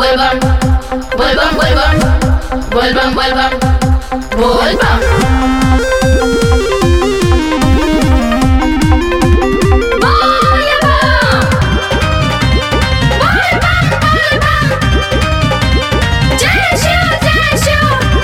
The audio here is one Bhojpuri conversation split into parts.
vuelvan, vuelvan, vuelvan, vuelvan, vuelvan, vuelvan. ¡Vuelvan! ¡Vuelvan, vuelvan! ¡Jenshu, Jenshu!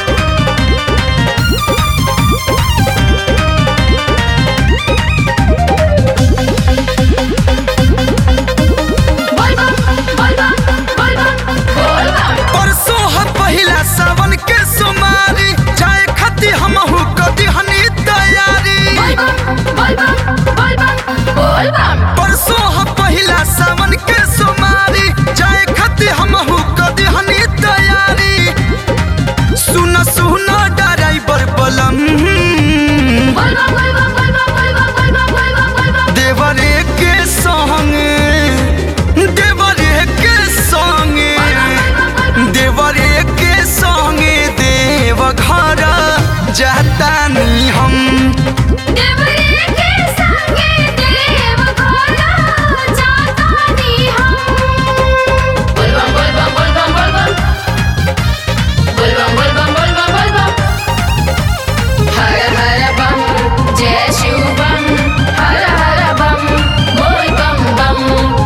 ¡Vuelvan, vuelvan, vuelvan, vuelvan! परसों ह पहिला सावन के सोमारी जाए खती हमहू कदी हनी तैयारी vuelvan, vuelvan, vuelvan. परसों ह पहिला सावन के सोमारी जाए खती हमहू कदी हनी तैयारी सुन सुन ड्राइवर बलम Vuelvan, vuelvan, vuelvan, vuelvan, vuelvan, vuelvan, vuelvan. देवरे के संगे देवरे के संगे देवरे के संगे देव घर जातानी हम देवरे के संगे देव घोड़ा जातानी हम। Vuelvan, vuelvan, vuelvan, vuelvan. Vuelvan, vuelvan, vuelvan, vuelvan. हर हर बम जय शिव बम हर हर बम बोल बम बम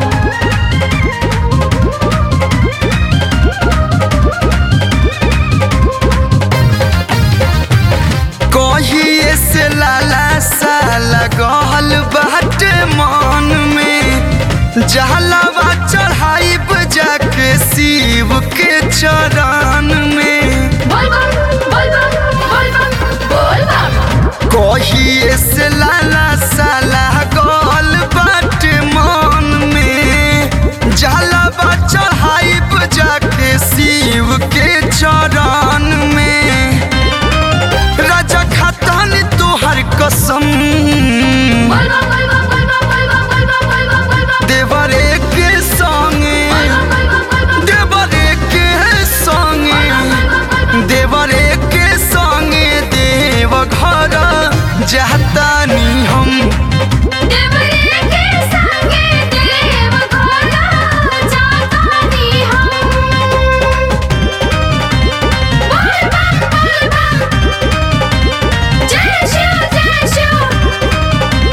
कहिए से लाला साला गहल बाटे मन में जहलावा चढ़ाई जाके शिव के चरण में बोलबम बोलबम बोलबम बोलबम कहिए से लाला साला गहल बाटे मन में जहलावा चढ़ाई जाके शिव के चरण में राजा खातन तोहर कसम बोलबम बोलबम बोलबम बोलबम बोलबम बोलबम बोलबम देवरे के संगे देवरे के संगे देवरे के संगे देव घर जातानी हम देवरे के संगे देव घोड़ा जातानी हम बोलबम बोलबम जय शिव जय शिव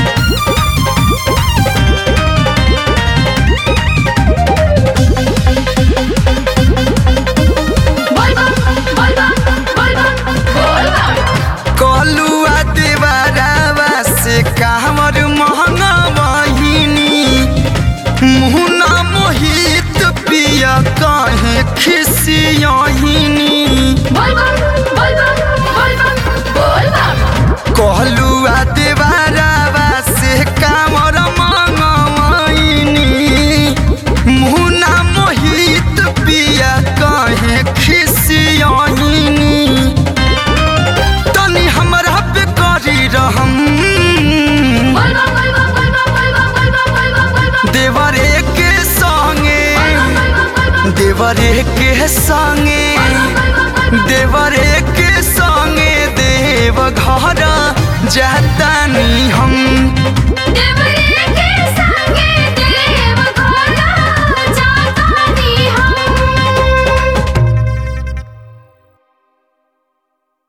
बोलबम बोलबम बोलबम बोलबम कलुआ देवरावा से कांवर महंगा बहिनी मुहना मोहित पिया कहे खिसियहिनी बोलबम बोलबम बोलबम बोलबम कहलुआ देवारावा से कामर मंगवाइनी मुना मोहित पिया कहे खिसियहिनी तनी हमरा पे करी रहम बोलबम बोलबम बोलबम बोलबम बोलबम बोलबम बोलबम देवरे के संगे देवरे के संगे देवरे के संगे देव घर जा